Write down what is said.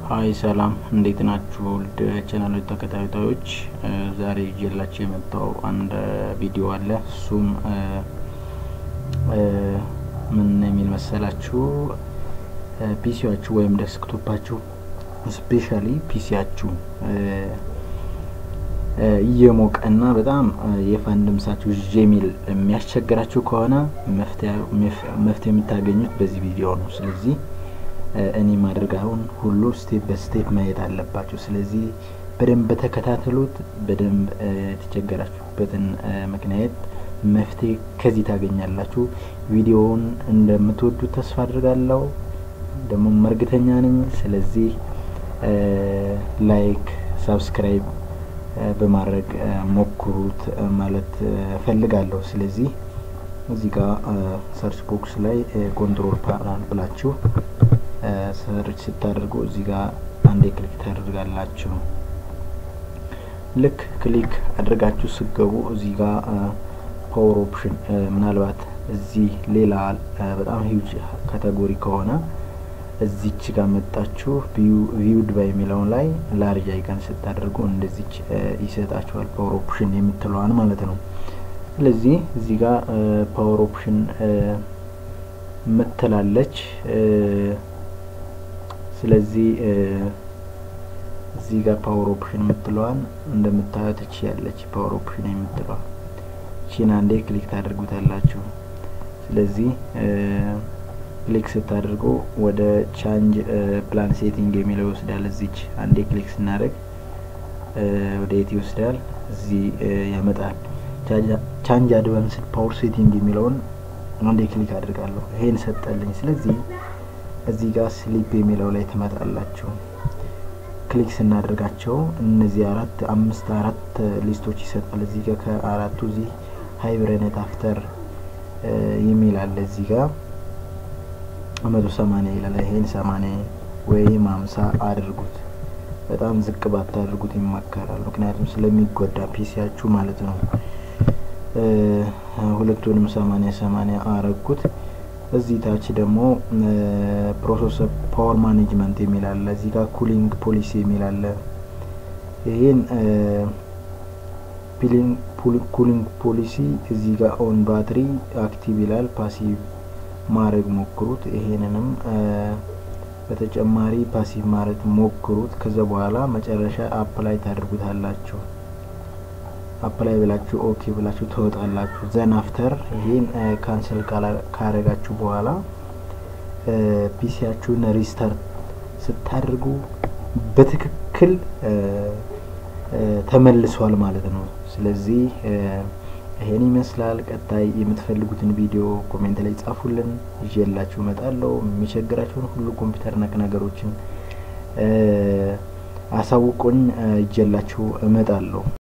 ሀይ ሰላም እንዴት ናችሁ? ውድ ቻናሎች ተከታታዮች ዛሬ ይዤላችሁ የመጣው አንድ ቪዲዮ አለ። እሱም ምን የሚል መሰላችሁ? ፒሲያችሁ ወይም ዴስክቶፓችሁ ስፔሻሊ ፒሲያችሁ እየሞቀና በጣም የፋን ድምጻችሁ ዥ የሚል የሚያስቸግራችሁ ከሆነ መፍትሄ የምታገኙት በዚህ ቪዲዮ ነው። ስለዚህ እኔ ማድረጋውን ሁሉ ስቴፕ በስቴፕ ማየት አለባችሁ። ስለዚህ በደንብ በተከታተሉት። በደንብ የተቸገራችሁበትን ምክንያት መፍትሄ ከዚህ ታገኛላችሁ። ቪዲዮውን እንደምትወዱት ተስፋ አድርጋለሁ፣ ደግሞ እርግጠኛ ነኝ። ስለዚህ ላይክ፣ ሳብስክራይብ በማድረግ ሞክሩት ማለት ፈልጋለሁ። ስለዚህ እዚህ ጋር ሰርች ቦክስ ላይ ኮንትሮል ፓናል ብላችሁ ሰርች ስታደርጉ እዚህ ጋር አንዴ ክሊክ ታደርጋላችሁ። ልክ ክሊክ አድርጋችሁ ስገቡ እዚህ ጋር ፓወር ኦፕሽን ምናልባት እዚህ ሌላ በጣም ሂውጅ ካቴጎሪ ከሆነ እዚች ጋር መጣችሁ ቪውድ ባይ የሚለውን ላይ ላርጅ አይቀን ስታደርጉ እንደዚች ይሰጣችኋል። ፓወር ኦፕሽን የምትለዋን ማለት ነው። ስለዚህ እዚህ ጋር ፓወር ኦፕሽን ምትላለች። ስለዚህ እዚህ ጋር ፓወር ኦፕሽን የምትለዋን እንደምታዩት እቺ ያለች ፓወር ኦፕሽን የምትለዋ እቺን አንዴ ክሊክ ታደርጉታላችሁ። ስለዚህ ክሊክ ስታደርጉ ወደ ቻንጅ ፕላን ሴቲንግ የሚለው ይወስዳል። እዚች አንዴ ክሊክ ስናደርግ ወደ የት ይወስዳል? እዚህ ያመጣል። ቻንጅ አድቫንስድ ፓወር ሴቲንግ የሚለውን አንዴ ክሊክ አድርጋለሁ። ይሄን ሰጠልኝ። ስለዚህ እዚህ ጋር ስሊፕ የሚለው ላይ ትመጣላችሁ። ክሊክ ስናደርጋቸው እነዚህ አራት አምስት አራት ሊስቶች ይሰጣል። እዚህ ጋር ከአራቱ እዚህ ሃይብረኔት አፍተር የሚል አለ። እዚህ ጋር መቶ ሰማኒያ ይላል። ይሄን ሰማኒያ ወይም ሀምሳ አድርጉት። በጣም ዝቅ ባታደርጉት ይመከራል። ምክንያቱም ስለሚጎዳ ፒሲያችሁ ማለት ነው። ሁለቱንም ሰማኒያ ሰማኒያ አረጉት። እዚህ ታች ደግሞ ፕሮሰሰር ፓወር ማኔጅመንት የሚል አለ። እዚህ ጋር ኩሊንግ ፖሊሲ የሚል አለ። ይሄን ኩሊንግ ፖሊሲ እዚህ ጋር ኦን ባትሪ አክቲቭ ይላል። ፓሲቭ ማድረግ ሞክሩት። ይሄንንም በተጨማሪ ፓሲቭ ማድረግ ሞክሩት። ከዛ በኋላ መጨረሻ አፕላይ ታደርጉታላችሁ። አፕላይ ብላችሁ ኦኬ ብላችሁ ትወጣላችሁ። ዘን አፍተር ይሄን ካንሰል ካረጋችሁ በኋላ ፒሲያችሁን ሪስታርት ስታደርጉ በትክክል ተመልሷል ማለት ነው። ስለዚህ ይሄን ይመስላል። ቀጣይ የምትፈልጉትን ቪዲዮ ኮሜንት ላይ ጻፉልን፣ ይዤላችሁ እመጣለሁ። የሚቸግራችሁን ሁሉ ኮምፒውተር ነክ ነገሮችን አሳውቁኝ፣ ይዤላችሁ እመጣለሁ።